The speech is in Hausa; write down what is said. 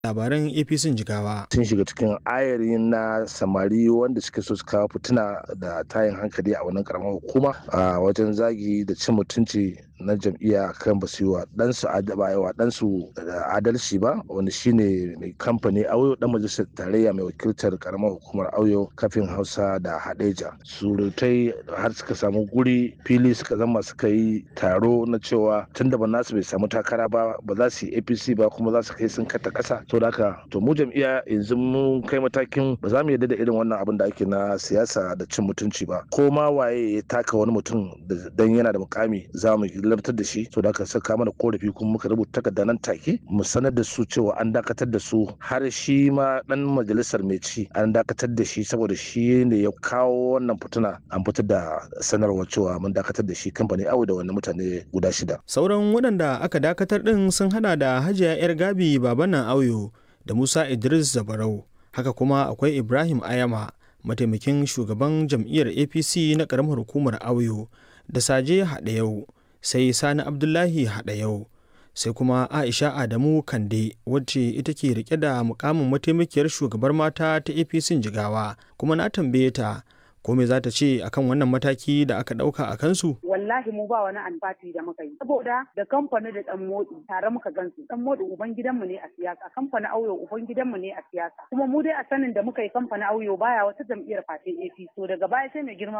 labaran apc jigawa sun shiga cikin ayari na samari wanda suke so su kawo fitina da tayin hankali a wannan karamar hukuma a wajen zagi da cin mutunci na jam'iyya kan ba su yi wa ɗansu wa ɗansu adalci ba wanda shine mai kamfani auyo dan majalisar tarayya mai wakiltar karamar hukumar auyo kafin hausa da hadeja surutai har suka samu guri fili suka zama suka yi taro na cewa tun da nasu bai samu takara ba ba za su yi apc ba kuma za su kai sun kata kasa to da haka to mu jam'iyya yanzu mun kai matakin ba za mu yarda da irin wannan abin da ake na siyasa da cin mutunci ba ko ma waye ya taka wani mutum dan yana da mukami za mu lamtar da shi to da aka saka mana korafi kuma muka rubuta takarda nan take mu sanar da su cewa an dakatar da su har shi ma dan majalisar mai ci an dakatar da shi saboda shi ne ya kawo wannan fituna an fitar da sanarwar cewa mun dakatar da shi kamfani awo da wani mutane guda shida sauran waɗanda aka dakatar ɗin sun hada da hajiya yar gabi babanan auyo da musa idris zabarau haka kuma akwai ibrahim ayama mataimakin shugaban jam'iyyar apc na ƙaramar hukumar auyo da saje haɗa yau sai sani abdullahi haɗa yau sai kuma aisha adamu kande wacce ita ke rike da mukamin mataimakiyar shugabar mata ta apc jigawa kuma na tambaye ta ko me za ta ce akan wannan mataki da aka dauka a kansu wallahi mu ba wani alfati da muka yi saboda da kamfani da dan modi tare muka gansu dan modi uban gidanmu ne a siyasa kamfani auyo uban gidanmu ne a siyasa kuma mu dai a sanin da muka yi kamfani auyo baya wata jam'iyyar fatin APC so daga baya sai mai girma